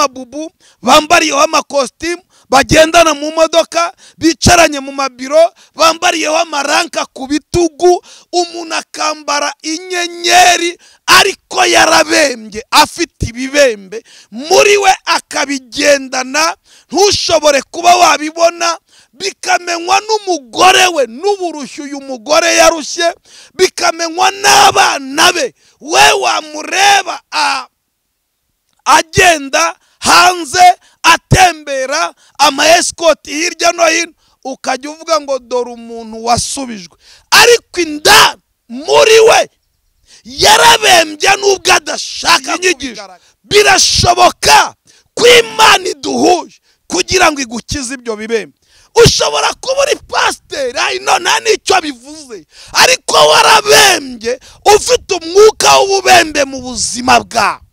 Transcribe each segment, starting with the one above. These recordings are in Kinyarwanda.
amabubu bambariyeho amakositimu bagendana mu modoka bicaranye mu mabiro bambariyeho amaranka ku bitugu umuntu akambara inyenyeri ariko yarabembye afite ibibembe muri we akabigendana ntushobore kuba wabibona bikamenywa n'umugore we n'uburushyu uyu mugore yarushye bikamenywa n'abana be we wamureba a agenda hanze atembera amayesikoti hirya no hino ukajya uvuga ngo dore umuntu wasubijwe ariko inda muri we yarabembye n'ubwo adashaka inyigisho birashoboka ko imana iduhuje kugira ngo igukize ibyo bibembe ushobora kuba uri pasiteri hino nta n'icyo bivuze ariko warabembye ufite umwuka w'ububembe mu buzima bwawe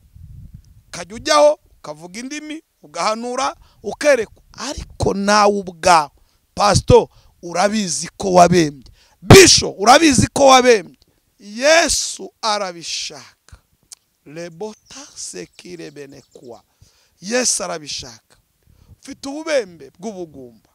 ukajya ujyaho ukavuga indimi ugahanura ukerekwa ariko nawe ubwawe pasito urabizi ko wabembye bisho urabizi ko wabembye yesu arabishaka rebota sekire kuwa yesu arabishaka ufite ububembe bw'ubugumba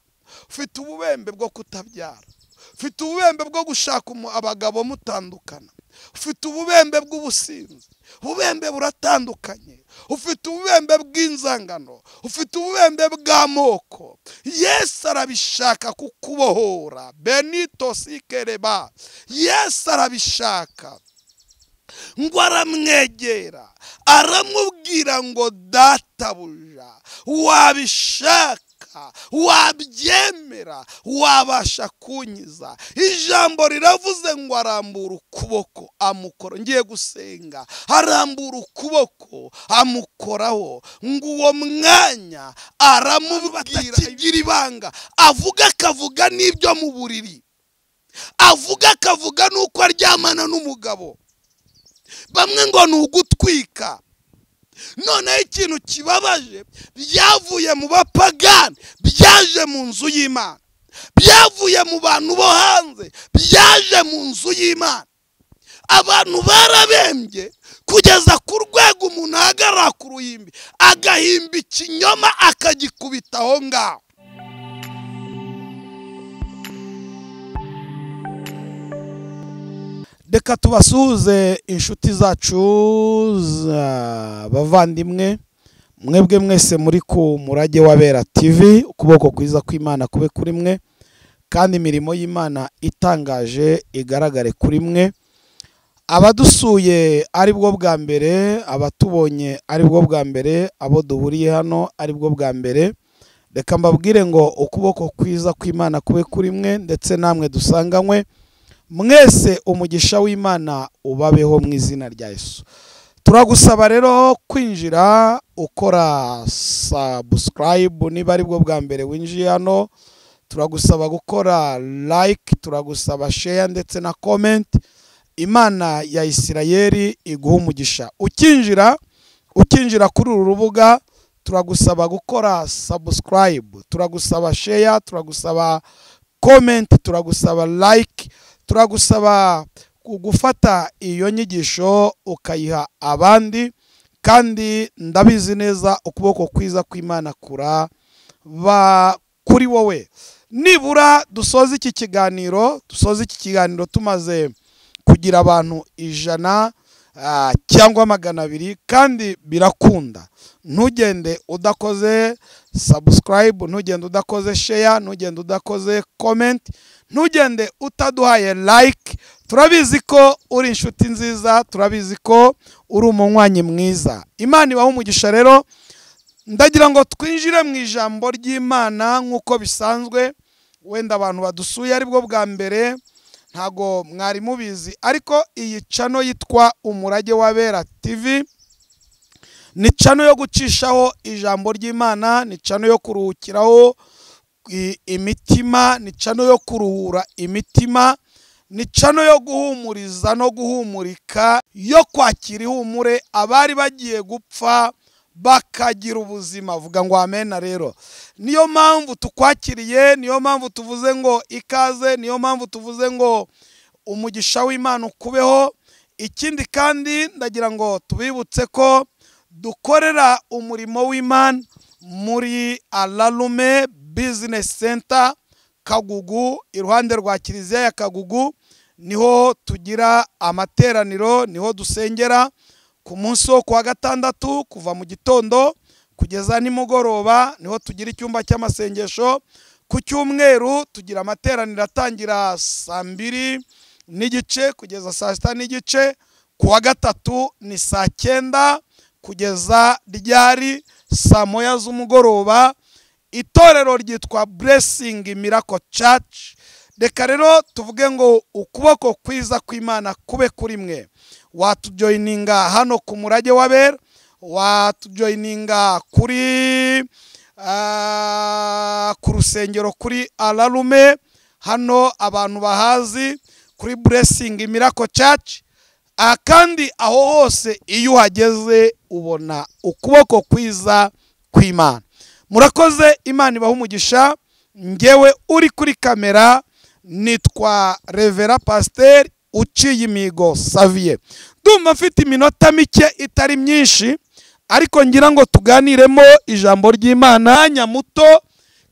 ufite ububembe bwo kutabyara ufite ububembe bwo gushaka abagabo mutandukana ufite ububembe bw'ubusinzi ububembe buratandukanye ufite ububembe bw'inzangano ufite ububembe bw'amoko yesu arabishaka kukubohora benito sikereba yesu arabishaka ngo aramwegera aramubwira ngo databuja wabishaka wabyemera wabasha kunyiza ijambo riravuze ngo arambura ukuboko amukora ngiye gusenga arambura ukuboko amukoraho ngo uwo mwanya aramubwira atakigira ibanga avuga akavuga n'ibyo mu buriri avuga akavuga n'uko aryamana n'umugabo bamwe ngo ni ugutwika noneho ikintu kibabaje byavuye mu bapagani byaje mu nzu y'imana byavuye mu bantu bo hanze byaje mu nzu y'imana abantu barabembye kugeza ku rwego umuntu ahagarara ku ruhimbi agahimba ikinyoma akagikubita aho ngaho reka tubasuhuze inshuti zacu bavandimwe mwebwe mwese muri ku murage wa bera tivi ukuboko kwiza kw'imana kube kuri mwe kandi imirimo y'imana itangaje igaragare kuri mwe abadusuye ari bwo bwa mbere abatubonye ari bwo bwa mbere abo duhuriye hano ari bwo bwa mbere reka mbabwire ngo ukuboko kwiza kw'imana kube kuri mwe ndetse namwe dusanganywe mwese umugisha w'imana ubabeho mu izina rya Yesu turagusaba rero kwinjira ukora sabusikarayibu niba ari bwo bwa mbere winjiye hano turagusaba gukora like turagusaba sheya ndetse na komenti imana ya isirayeri iguha umugisha ukinjira ukinjira kuri uru rubuga turagusaba gukora sabusikarayibu turagusaba sheya turagusaba komenti turagusaba like turagusaba gufata iyo nyigisho ukayiha abandi kandi ndabizi neza ukuboko kwiza kw'imana kura kuri wowe nibura dusoza iki kiganiro dusoza iki kiganiro tumaze kugira abantu ijana cyangwa magana abiri kandi birakunda ntugende udakoze sabusikarayibu ntugende udakoze sheya ntugende udakoze komenti ntugende utaduhaye like turabizi ko uri inshuti nziza turabizi ko uri umunywanyi mwiza imana ibaha umugisha rero ndagira ngo twinjire mu ijambo ry'imana nk'uko bisanzwe wenda abantu badusuye aribwo bwa mbere ntago mwari mubizi ariko iyi cano yitwa umurage w'abera tv ni cano yo gucishaho ijambo ry'imana ni cano yo kuruhukiraho imitima ni cano yo kuruhura imitima ni cano yo guhumuriza no guhumurika yo kwakira ihumure abari bagiye gupfa bakagira ubuzima avuga ngo amena rero niyo mpamvu tukwakiriye niyo mpamvu tuvuze ngo ikaze niyo mpamvu tuvuze ngo umugisha w'imana ukubeho ikindi kandi ndagira ngo tubibutse ko dukorera umurimo w'imana muri ararume bizinesi senta kagugu iruhande rwa kiliziya ya kagugu niho tugira amateraniro niho dusengera ku munsi wo kuwa gatandatu kuva mu gitondo kugeza nimugoroba niho tugira icyumba cy'amasengesho ku cyumweru tugira amateraniro atangira saa mbiri n'igice kugeza saa sita n'igice ku wa gatatu ni saa cyenda kugeza ryari saa moya z'umugoroba itorero ryitwa buresingi mirako caci reka rero tuvuge ngo ukuboko kwiza kw'imana kube kuri mwe watujoyininga hano ku murage w'abera watujoyininga kuri ku rusengero kuri ararume hano abantu bahazi kuri buresingi mirako caci kandi aho hose iyo uhageze ubona ukuboko kwiza kw'imana murakoze imana ibaha umugisha ngewe uri kuri kamera nitwa revera pasiteri uciye imihigo saviye ndumva mfite iminota mike itari myinshi ariko ngira ngo tuganiremo ijambo ry'imana nyamuto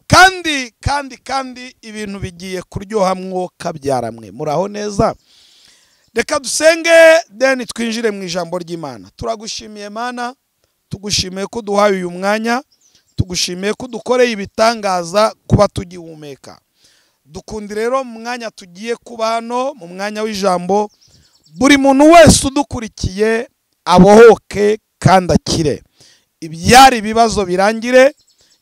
kandi kandi kandi ibintu bigiye kuryoha mwuka byaramwe muraho neza reka dusenge deni twinjire mu ijambo ry'imana turagushimiye mana tugushimiye ko duhaye uyu mwanya tugushimiye ko dukoreye ibitangaza kuba tugihumeka dukundi rero mu mwanya tugiye kuba hano mu mwanya w'ijambo buri muntu wese udukurikiye abohoke kandi akire ibyari ibibazo birangire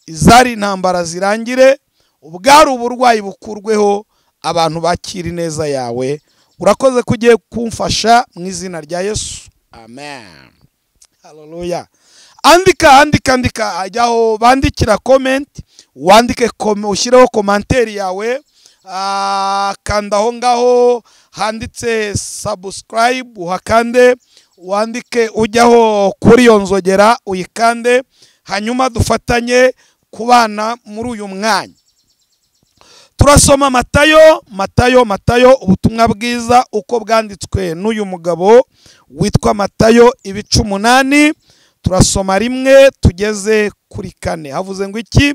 izari intambara zirangire ubwari uburwayi bukurweho abantu bakira ineza yawe urakoze ko ugiye kumfasha mu izina rya yesu amen haleluya andika andika andika ajyaho bandikira komenti wandike ushyireho komanteri yawe kanda aho ngaho handitse sabusikarayibu uhakande wandike ujyaho kuri iyo nzogera uyikande hanyuma dufatanye kubana muri uyu mwanya turasoma matayo matayo matayo ubutumwa bwiza uko bwanditswe n'uyu mugabo witwa matayo ibice umunani turasoma rimwe tugeze kuri kane havuze ngo iki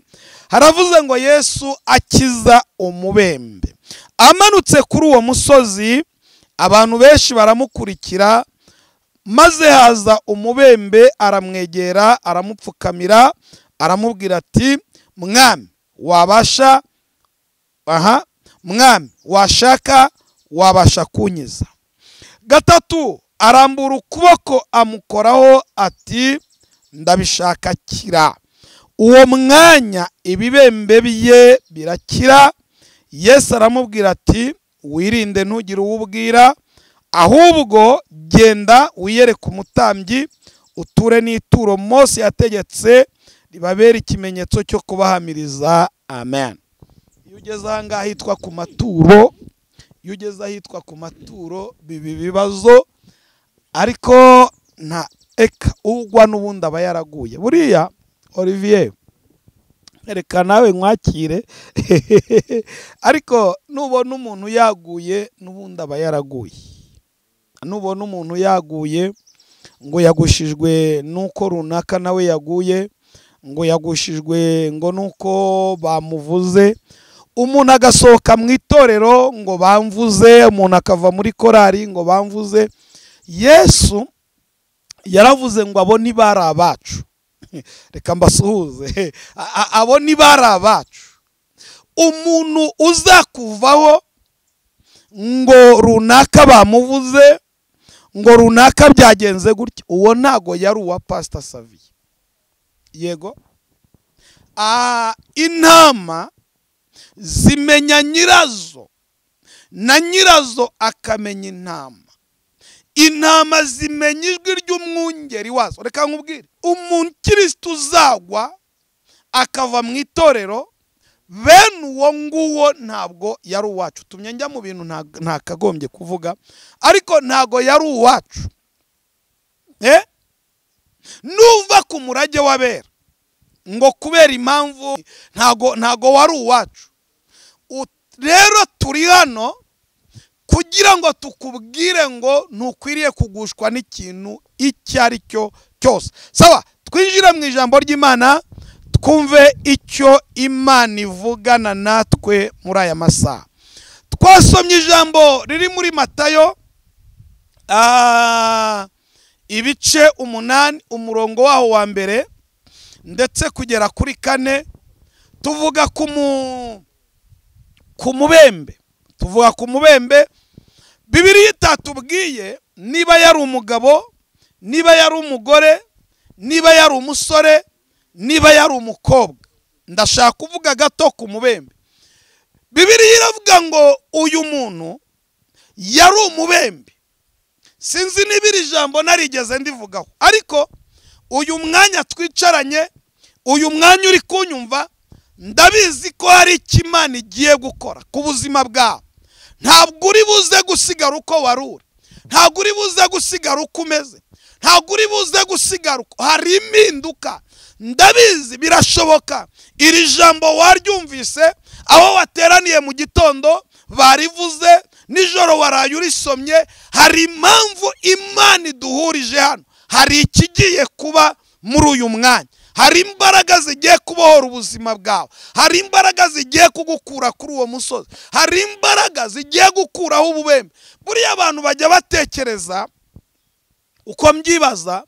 haravuze ngo yesu akiza umubembe amanutse kuri uwo musozi abantu benshi baramukurikira maze haza umubembe aramwegera aramupfukamira aramubwira ati mwami wabasha aha mwami washaka wabasha kunyiza gatatu arambura ukuboko amukoraho ati ndabishaka kira uwo mwanya ibibembe bye birakira yesu aramubwira ati wirinde ntugire uwo ubwira ahubwo genda wiyereke umutambyi uture n'ituro mose yategetse ribabera ikimenyetso cyo kubahamiriza amen iyo ugeze aha ngaha hitwa ku maturo iyo ugeze ahitwa ku maturo biba ibibazo ariko nta eka ugwa n'ubundi aba yaraguye buriya olivier reka nawe nkwakire ariko nubona umuntu yaguye n'ubundi aba yaraguye nubona umuntu yaguye ngo yagushijwe n'uko runaka nawe yaguye ngo yagushijwe ngo nuko bamuvuze umuntu agasohoka mu itorero ngo bamvuze umuntu akava muri korari ngo bamvuze yesu yaravuze ngo abo bari abacu reka mbasuhuze abo bari abacu umuntu uzakuvaho ngo runaka bamuvuze ngo runaka byagenze gutya uwo ntago yari uwa pasita saviye yego intama zimenya nyirazo na nyirazo akamenya intama intama zimenya ijwi ry'umwungeri wazo reka nkubwire umuntu kirisita uzagwa akava mu itorero bene uwo nguwo ntabwo yari uwacu tumye njya mu bintu ntakagombye kuvuga ariko ntabwo yari uwacu nuva ku murage w'abera ngo kubera impamvu ntabwo wari uwacu rero turi hano kugira ngo tukubwire ngo ntukwiriye kugushwa n'ikintu icyo ari cyo cyose saba twinjire mu ijambo ry'imana twumve icyo imana ivugana natwe muri aya masaha twasomye ijambo riri muri matayo ah, ibice umunani umurongo waho wa mbere ndetse kugera kuri kane tuvuga ku mu- ku mubembe tuvuga ku mubembe bibiriya itatubwiye niba yari umugabo niba yari umugore niba yari umusore niba yari umukobwa ndashaka kuvuga gato ku mubembe bibiriya iravuga ngo uyu muntu yari umubembe sinzi niba iri jambo narigeze ndivugaho ariko uyu mwanya twicaranye uyu mwanya uri kunyumva ndabizi ko hari icyo imana igiye gukora ku buzima bwawe ntabwo uri buze gusigara uko wari uri ntabwo uri buze gusigara uko umeze ntabwo uri buze gusigara uko hari impinduka ndabizi birashoboka iri jambo waryumvise aho wateraniye mu gitondo barivuze nijoro waraye urisomye hari impamvu imana iduhurije hano hari ikigiye kuba muri uyu mwanya hari imbaraga zigiye kubohora ubuzima bwawe hari imbaraga zigiye kugukura kuri uwo musozi hari imbaraga zigiye gukuraho ububembe buriya abantu bajya batekereza uko mbyibaza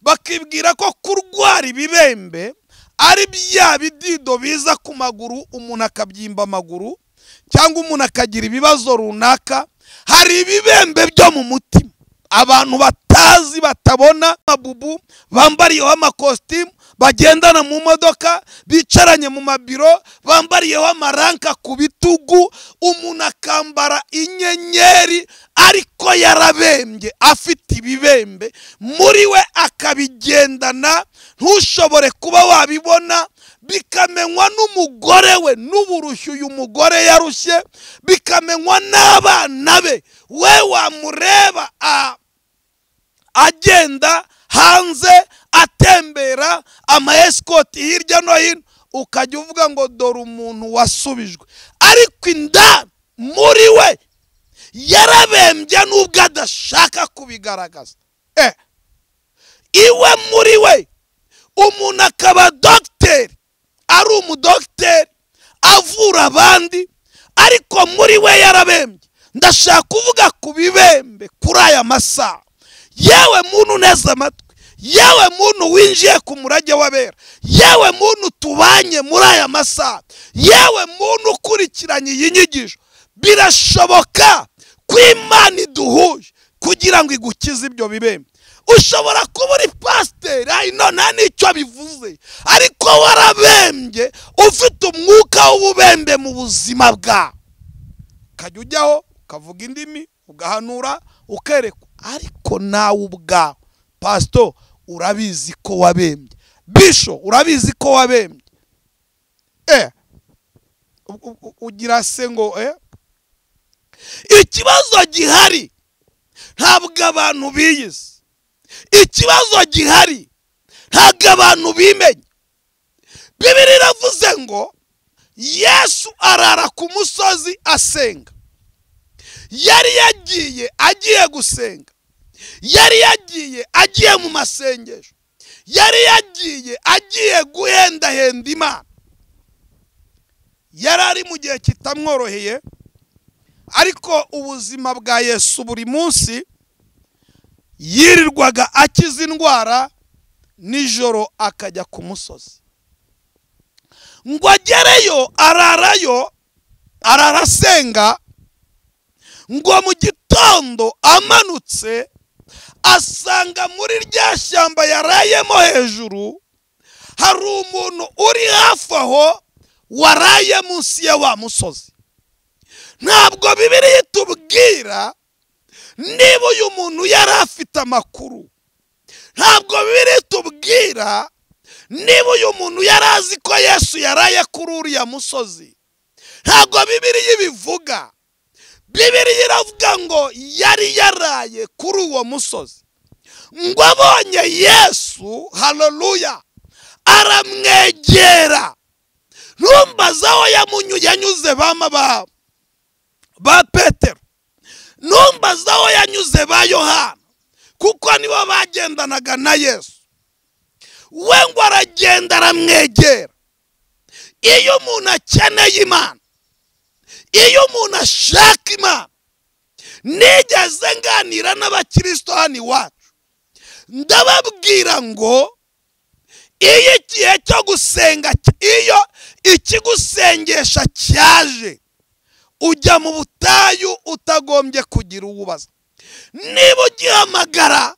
bakibwira ko kurwara ibibembe ari bya bidido biza ku maguru umuntu akabyimba amaguru cyangwa umuntu akagira ibibazo runaka hari ibibembe byo mu mutima abantu batazi batabona mabubu bambariyeho amakositimu bagendana mu modoka bicaranye mu mabiro bambariyeho amaranka ku bitugu umuntu akambara inyenyeri ariko yarabembye afite ibibembe muri we akabigendana ntushobore kuba wabibona bikamenywa n'umugore we n'uburushyu uyu mugore yarushye bikamenywa n'abana be we wamureba a agenda hanze atembera amayesikoti hirya no hino ukajya uvuga ngo dore umuntu wasubijwe ariko indani muri we yarabembye nubwo adashaka kubigaragaza eh. iwe muri we umuntu akaba dogiteri ari umudogiteri avura abandi ariko muri we yarabembye ndashaka kuvuga ku bibembe kuri aya masaha yewe muntu uneze amatwi yewe muntu winjiye ku murage w'abera yewe muntu tubanye muri aya masaha yewe muntu ukurikiranye iyi nyigisho birashoboka ko imana iduhuje kugira ngo igukize ibyo bibembe ushobora kuba uri pasiteri ayino nta n'icyo bivuze ariko warabembye ufite umwuka w'ububembe mu buzima bwawe ukajya ujyaho ukavuga indimi ugahanura ukerekwa ariko nawe ubwawe pasito urabizi ko wabembye bisho urabizi ko wabembye eh u- u- u- ugira se ngo eh ikibazo gihari ntabwo abantu biyizi ikibazo gihari ntabwo abantu bimenya bibiri iravuze ngo yesu arara ku musozi asenga yari yagiye agiye gusenga yari yagiye agiye mu masengesho yari yagiye agiye guhendahenda imana yari ari mu gihe kitamworoheye ariko ubuzima bwa yesu buri munsi yirirwaga akiza indwara nijoro akajya ku musozi ngo agereyo ararayo arara asenga ngo mu gitondo amanutse asanga muri rya shyamba yarayemo hejuru hari umuntu uri hafi aho waraye munsi ya wa musozi ntabwo bibiriya itubwira niba uyu muntu yari afite amakuru ntabwo biri tubwira niba uyu muntu yari azi ko yesu yaraye kuri uriya musozi ntabwo bibiriya ibivuga bibiriya iravuga ngo yari yaraye kuri uwo musozi ngo abonye yesu haleluya aramwegera ntumbaze aho yamunyu yanyuze bama ba ba petero numbaza aho yanyuze ba yohana kuko nibo bagendanaga na yesu we ngo aragenda aramwegera iyo umuntu akeneye imana iyo umuntu ashaka imana nigeze nganira n'abakirisito hano iwacu ndababwira ngo iyo igihe cyo gusenga iyo ikigusengesha cyaje ujya mu butayu utagombye kugira uwubaza niba ugihamagara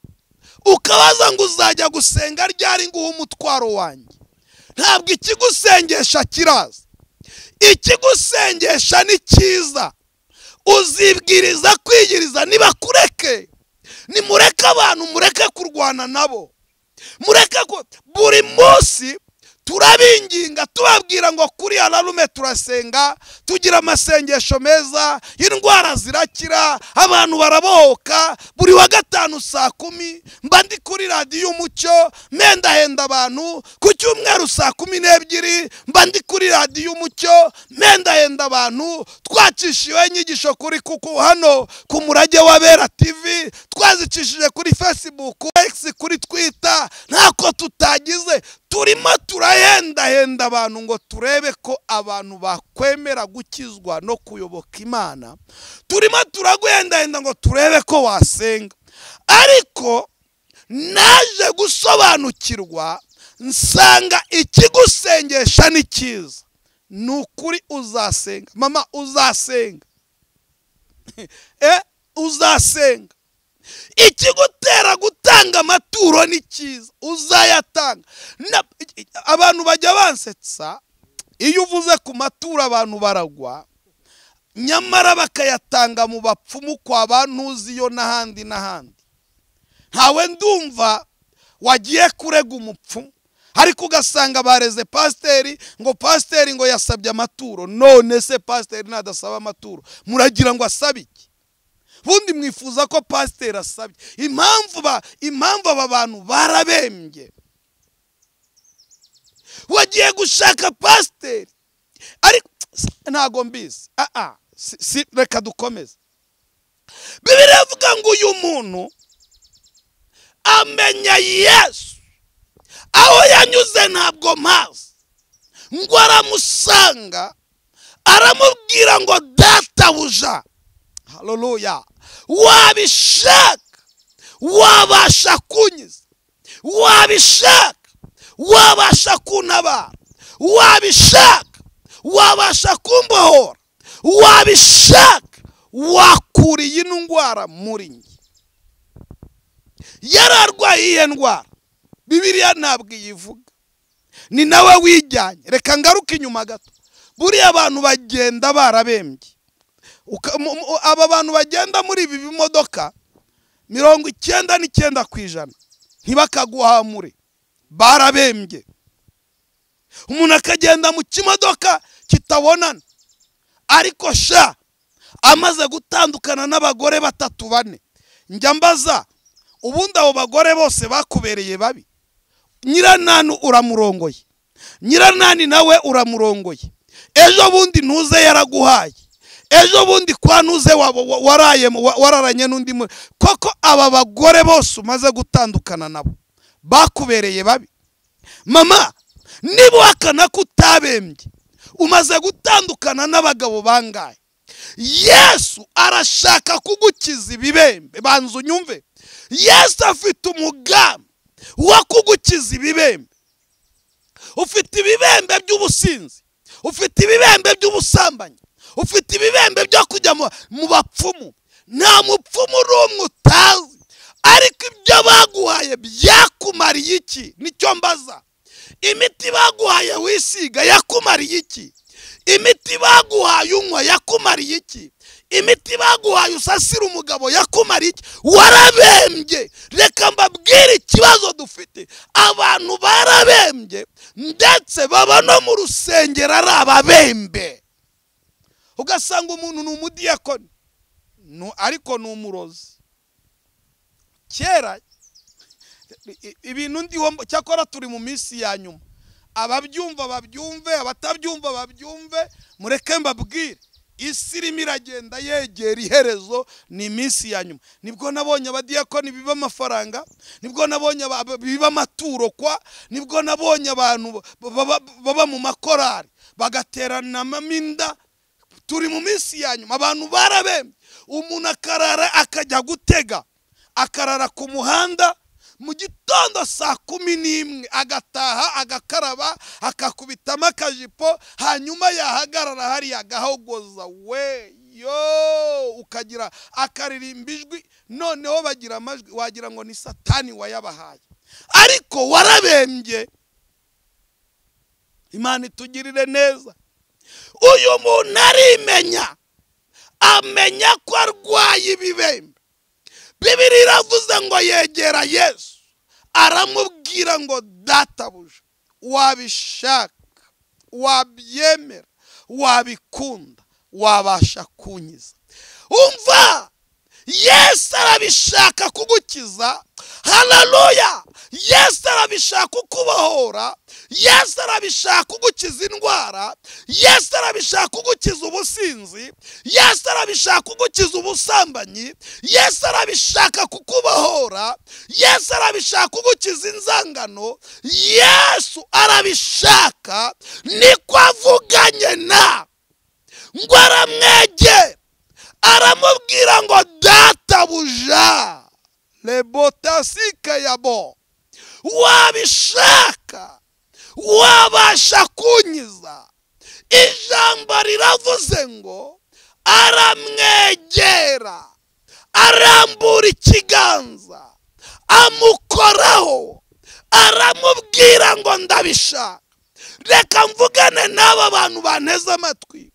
ukabaza ngo uzajya gusenga ryari nguhe umutwaro wanjye ntabwo ikigusengesha kiraza ikigusengesha ni cyiza uzibwiriza kwigiriza nibakureke nimureke abantu mureke kurwana nabo mureke ko buri munsi turabinginga tubabwira ngo kuriya narume turasenga tugira amasengesho meza indwara zirakira abantu barabohoka buri wa gatanu saa kumi mba ndi kuri radiyo umucyo mendahenda abantu ku cyumweru saa kumi n'ebyiri mba ndi kuri radiyo umucyo mendahenda abantu twacishiwe inyigisho kuri kuku hano ku murage w'abera tivi twazicishije kuri fesibuku ekisi kuri twita ntako tutagize turimo turahendahenda abantu ngo turebe ko abantu bakwemera gukizwa no kuyoboka imana turimo turaguhendahenda ngo turebe ko wasenga ariko naje gusobanukirwa nsanga ikigusengesha ni cyiza ni ukuri uzasenga mama uzasenga eh uzasenga ikigutera gutanga amaturo ni cyiza uzayatanga abantu bajya bansetsa iyo uvuze ku maturo abantu baragwa nyamara bakayatanga mu bapfumu kwa ba ntuziyo n'ahandi n'ahandi ntawe ndumva wagiye kurega umupfumu ariko ugasanga bareze pasiteri ngo pasiteri ngo yasabye amaturo none se pasiteri nadasaba amaturo muragira ngo asabe iki ubundi mwifuza ko pasiteri asabye impamvu ba impamvu aba bantu barabembye wagiye gushaka pasiteri ariko ntago mbizi aha si reka dukomeze bibiri avuga ngo uyu muntu amenya yesu aho yanyuze ntabwo mpazi ngo aramusanga aramubwira ngo databuja haloruya wabishaka wabasha kunyiza wabishaka wabasha kuntabara wabishaka wabasha kumbohora wabishaka wakura iyi ndwara muri njye yari arwaye iyihe ndwara bibiriya ntabwo iyivuga ni nawe wijyanye reka ngaruke inyuma gato buriya abantu bagenda barabembye aba bantu bagenda muri ibi bimodoka mirongo icyenda n'icyenda ku ijana ntibakaguhamure barabembye umuntu akagenda mu kimodoka kitabonana ariko sha amaze gutandukana n'abagore batatu bane njya mbaza ubundi abo bagore bose bakubereye babi nyiranani uramurongoye nyiranani nawe uramurongoye ejo bundi ntuze yaraguhaye ejo bundi kwa ntuze wararanye n'undi muri koko aba bagore bose umaze gutandukana nabo bakubereye babi mama niba uhakana ko utabembye umaze gutandukana n'abagabo bangaye yesu arashaka kugukiza ibibembe banza unyumve yesu afite umugambi wo kugukiza ibibembe ufite ibibembe by'ubusinzi ufite ibibembe by'ubusambanyi ufite ibibembe byo kujya mu bapfumu nta mupfumu n'umwe utazi ariko ibyo baguhaye byakumariye iki nicyo mbaza imiti baguhaye wisiga yakumariye iki imiti baguhaye unywa yakumariye iki imiti baguhaye usasira umugabo yakumariye iki warabembye reka mbabwire ikibazo dufite abantu barabembye ndetse baba no mu rusengero ari ababembe ugasanga umuntu ni umudiyakoni ariko ni umurozi kera ibintu ndiho cyakora turi mu minsi ya nyuma ababyumva babyumve abatabyumva babyumve mureke mbabwire isi irimo iragenda yegera iherezo ni iminsi ya nyuma nibwo nabonye abadiyakoni biba amafaranga nibwo nabonye aba- aba- biba amaturo kwa nibwo nabonye abantu ba- baba- baba mu makorari bagateranamo inda turi mu minsi ya nyuma abantu barabembye umuntu akarara akajya gutega akarara ku muhanda mu gitondo saa kumi n'imwe agataha agakaraba akakubitamo akajipo hanyuma yahagarara hariya agahogoza we yo ukagira akaririmba ijwi noneho bagira amajwi wagira ngo ni satani wayabahaye ariko warabembye imana itugirire neza uyu muntu arimenya amenya ko arwaye ibibembe bibiri iravuze ngo yegera yesu aramubwira ngo databuja wabishaka wabyemera wabikunda wabasha kunkiza umva yesu arabishaka kugukiza hararuya yesu arabishaka kukubohora yesu arabishaka kugukiza indwara yesu arabishaka kugukiza ubusinzi yesu arabishaka kugukiza ubusambanyi yesu arabishaka kukubohora yesu arabishaka kugukiza inzangano yesu arabishaka niko avuganye na ngo aramwegera aramubwira ngo databuja lebotasike yabo wabishaka wabasha kunkiza ijambo riravuze ngo aramwegera arambura ikiganza amukoraho aramubwira ngo ndabishaka reka mvugane n'aba bantu banteze amatwi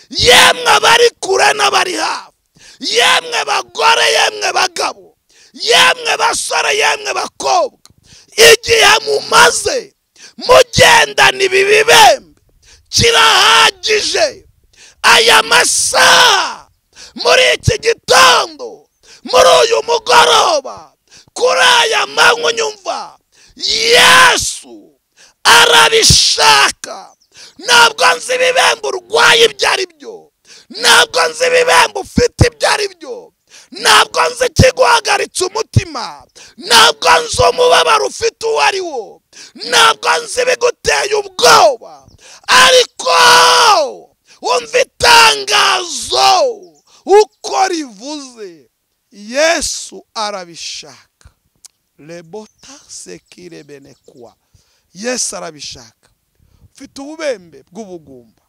yemwe abari kure n'abari hafi yemwe bagore yemwe bagabo yemwe basore yemwe bakobwa igihe mumaze mugendana ibi bibembe kirahagije aya masaha muri iki gitondo muri uyu mugoroba kuri aya manywa nyumva yesu arabishaka ntabwo nzi ibibembe urwaye ibyo ari byo ntabwo nzi ibibembe ufite ibyo ari byo ntabwo nzi ikiguhagaritse umutima ntabwo nzi umubabaro ufite uwo ari wo ntabwo nzi ibiguteye ubwoba ariko umva itangazo uko rivuze yesu arabishaka rebota sekirebene kuwa yesu arabishaka ufite ububembe bw'ubugumba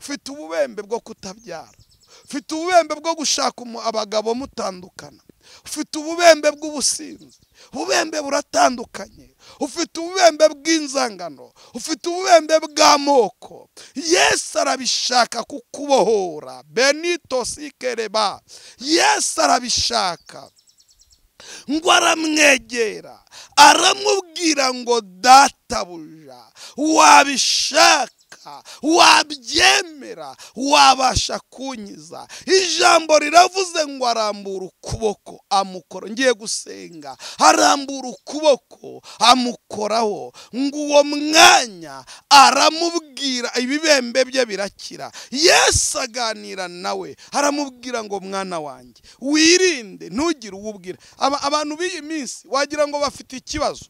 ufite ububembe bwo kutabyara ufite ububembe bwo gushaka umu- abagabo mutandukana ufite ububembe bw'ubusinzi ububembe buratandukanye ufite ububembe bw'inzangano ufite ububembe bw'amoko yesu arabishaka kukubohora benito sikereba yesu arabishaka ngo aramwegera aramubwira ngo databuja wabishaka wabyemera wabasha kunkiza ijambo riravuze ngo arambura ukuboko amukora ngiye gusenga arambura ukuboko amukoraho ngo uwo mwanya aramubwira ibibembe bye birakira yesu aganira nawe aramubwira ngo mwana wanjye wirinde ntugire uwo ubwira Aba- abantu b'iyi minsi wagira ngo bafite ikibazo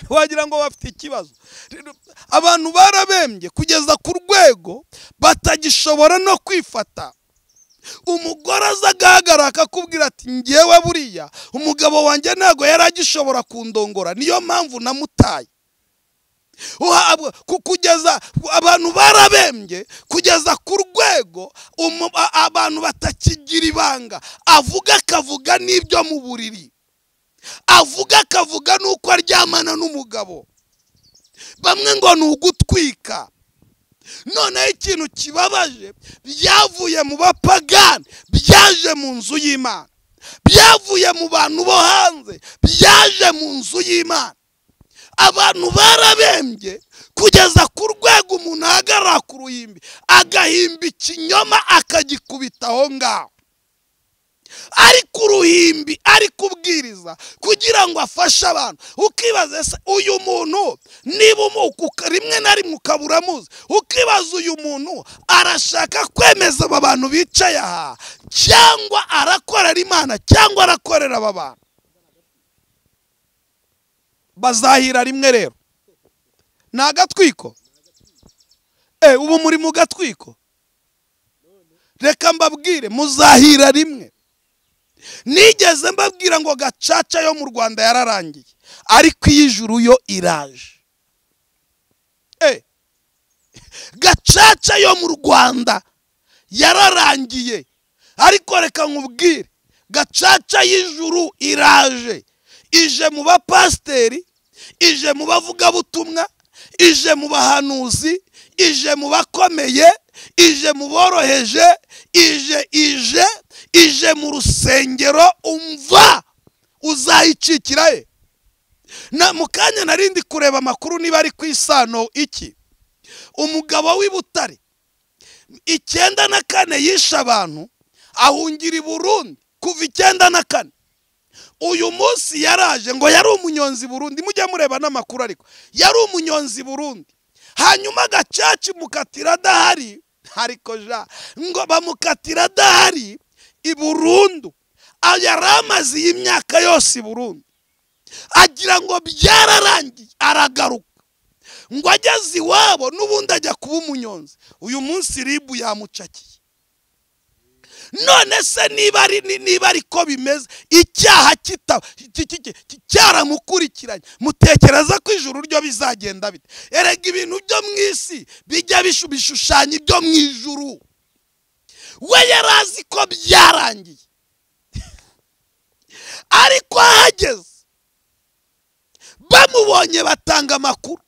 wagira ngo bafite ikibazo Rero, abantu barabembye kugeza ku rwego batagishobora no kwifata umugore aza agahagarara akakubwira ati ngewe buriya umugabo wanjye ntabwo yari agishobora kundongora niyo mpamvu namutaye Uhabwa- ku- kugeza abantu barabembye kugeza ku rwego umu- a- abantu batakigira ibanga avuga akavuga n'ibyo mu buriri avuga akavuga n'uko aryamana n'umugabo bamwe ngo ni ugutwika noneho ikintu kibabaje byavuye mu bapagani byaje mu nzu y'imana byavuye mu bantu bo hanze byaje mu nzu y'imana abantu barabembye kugeza ku rwego umuntu ahagarara ku ruhimbi agahimba ikinyoma akagikubita aho ngaho ari ku ruhimbi ari kubwiriza kugira ngo afashe abantu ukibaza se uyu muntu niba umuka rimwe na rimwe ukaba uramuzi ukibaza uyu muntu arashaka kwemeza aba bantu bicaye aha cyangwa arakorera imana cyangwa arakorera aba bantu bazahira rimwe rero ni agatwiko ubu muri mu gatwiko reka mbabwire muzahira rimwe nigeze mbabwira ngo gacaca yo mu rwanda yararangiye ariko iy'ijuru yo iraje gacaca yo mu rwanda yararangiye ariko reka nkubwire gacaca y'ijuru iraje ije mu bapasiteri ije mu bavugabutumwa ije mu bahanuzi ije mu bakomeye ije mu boroheje ije ije ije mu rusengero umva uzayicikira ye mu kanya narindi kureba amakuru niba ari ku isano iki umugabo w'i butare icyenda na kane yishe abantu ahungira i burundi kuva icyenda na kane uyu munsi yaraje ngo yari umunyonzi burundi mujya mureba n'amakuru ariko yari umunyonzi burundi hanyuma gacaci mukatira adahari ariko ja ngo bamukatira adahari i burundu yari amaze iyi myaka yose i burundu agira ngo byararangiye aragaruka ngo ageze iwabo n'ubundi ajya kuba umunyonzi uyu munsi ribu yamucakiye none se niba ari niba ariko bimeze icyaha cyaramukurikiranye mutekereza ko ijuru ryo bizagenda bite erega ibintu byo mu isi bijya bishushanya ibyo mu ijuru we yari azi ko byarangiye ariko ahageze bamubonye batanga amakuru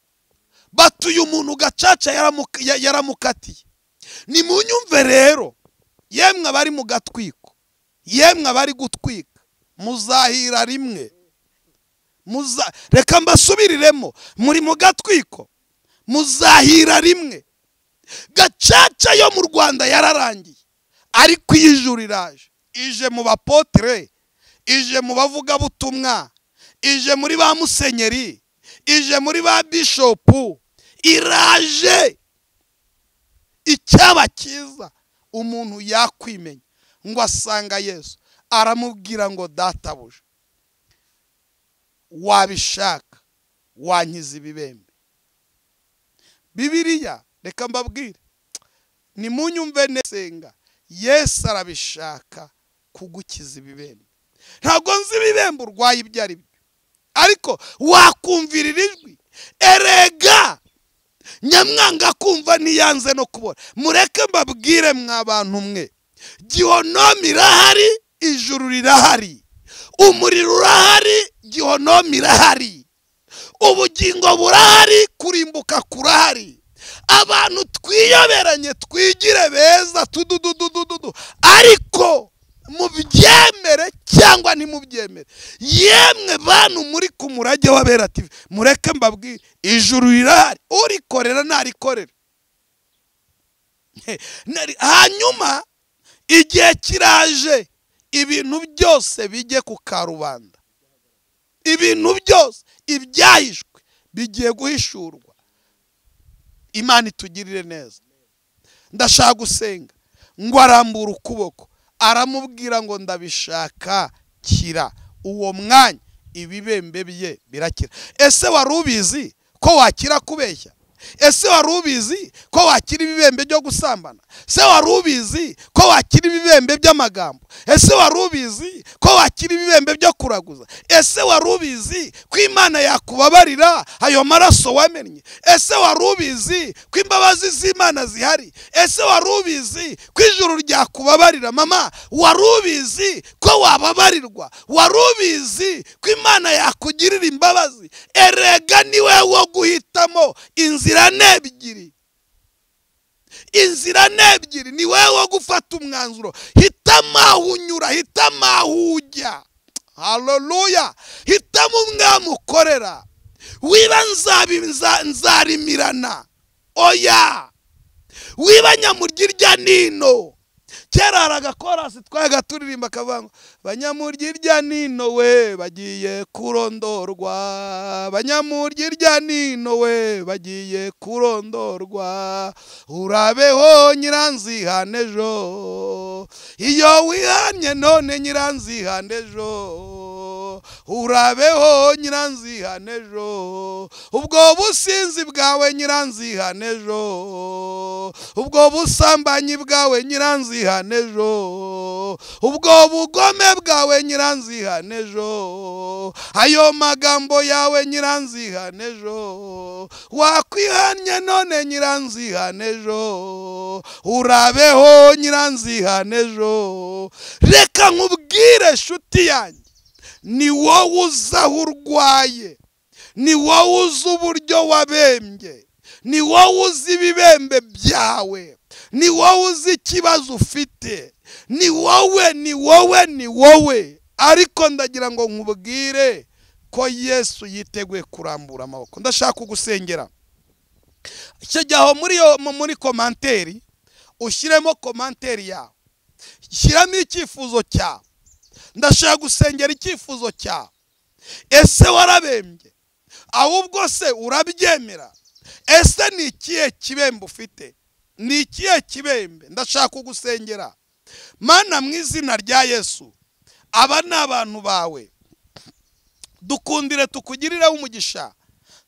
batuye umuntu gacaca yaramukatiye ni mu nyumve rero yemwe abari mu gatwiko yemwe abari gutwika muzahira rimwe reka mbasubiriremo muri mu gatwiko muzahira rimwe gacaca yo mu rwanda yararangiye ariko iy'ijuru iraje ije mu bapotire ije mu bavugabutumwa ije muri ba musenyeri ije muri ba bishopu iraje icyaba cyiza umuntu yakwimenya ngo asanga yesu aramubwira ngo databuja wabishaka wankiza ibibembe bibiriya reka mbabwire ni mu nyumve nesenga yesu arabishaka kugukiza ibibembe ntabwo nzi ibibembe urwaye ibyo ari byo ariko wakumvirira ijwi erega nyamwanga kumva ntiyanze no kubona mureke mbabwire mwa bantu mwe gihonomi irahari ijuru rirahari umuriro urahari gihonomi irahari ubugingo burahari kurimbuka kurahari abantu twiyoberanye twigire beza tududududududu ariko mubyemere cyangwa ntimubyemere yemwe bantu muri ku murage w'abera TV mureke mbabwire ijuru rirahari urikorera ntarikorera hanyuma igihe kiraje ibintu byose bijye ku karubanda ibintu byose ibyahishwe bigiye guhishurwa imana itugirire neza ndashaka gusenga ngo arambure ukuboko aramubwira ngo ndabishaka kira uwo mwanya ibibembe bye birakira ese wari ubizi ko wakira kubeshya ese wari ubizi ko wakira ibibembe byo gusambana se wari ubizi ko wakira ibibembe by'amagambo ese wari ubizi ko wakira ibibembe byo kuraguza ese wari ubizi ko imana yakubabarira ayo maraso wamennye ese wari ubizi ko imbabazi z'imana zihari ese wari ubizi ko ijuru ryakubabarira mama wari ubizi ko wababarirwa wari ubizi ko imana yakugirira imbabazi erega niwe wo guhitamo inzira n'ebyiri inzira n'ebyiri ni wowe wo gufata umwanzuro hitamo aho unyura hitamo aho ujya haleluya hitamo umwami ukorera wiba nzarimirana oya wiba nyamurya irya nino kera hari agakorasi twayaga turirimba akavanga banyamurya irya nino we bagiye kurondorwa banyamurya irya nino we bagiye kurondorwa urabeho nyiranzihane ejo iyo wihanye none nyiranzihane ejo urabeho nyiranzihane ejo ubwo businzi bwawe nyiranzihane ejo ubwo busambanyi bwawe nyiranzihane ejo ubwo bugome bwawe nyiranzihane ejo ayo magambo yawe nyiranzihane ejo wakwihanye none nyiranzihane ejo urabeho nyiranzihane ejo reka nkubwire nshuti yanjye ni wowe uzi aho urwaye ni wowe uzi uburyo wabembye ni wowe uzi ibibembe byawe ni wowe uzi ikibazo ufite ni wowe ni wowe ni wowe ariko ndagira ngo nkubwire ko yesu yiteguye kurambura amaboko ndashaka kugusengera icyo gihe aho muri yo muri komanteri ushyiremo komanteri yawe shyiramo icyifuzo cyawe ndashaka gusengera icyifuzo cyawe ese warabembye ahubwo se urabyemera ese ni ikihe kibembe ufite ni ikihe kibembe ndashaka kugusengera mana mu izina rya yesu aba ni abantu bawe dukundire tukugirireho umugisha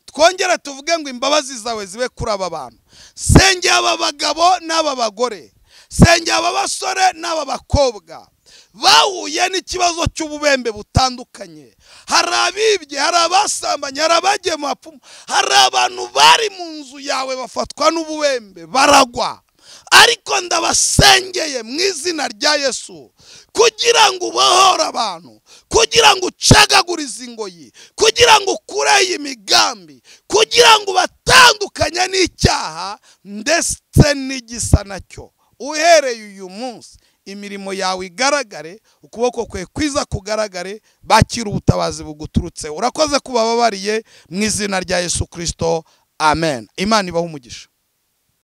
twongere tuvuge ngo imbabazi zawe zibe kuri aba bantu sengera aba bagabo n'aba bagore sengera aba basore n'aba bakobwa bahuye n'ikibazo cy'ububembe butandukanye hari abibye hari abasambanye hari abagiye mu bapfumu hari abantu bari mu nzu yawe bafatwa n'ububembe baragwa ariko ndabasengeye mu izina rya yesu kugira ngo ubohore abantu kugira ngo ucagagurize ingoyi kugira ngo ukureho imigambi kugira ngo ubatandukanye n'icyaha ndetse n'igisa nacyo uhereye uyu munsi imirimo yawe igaragare ukuboko kwe kwiza kugaragare bakira ubutabazi buguturutse urakoze kuba babariye mu izina rya yesu kirisito amen imana ibaho umugisha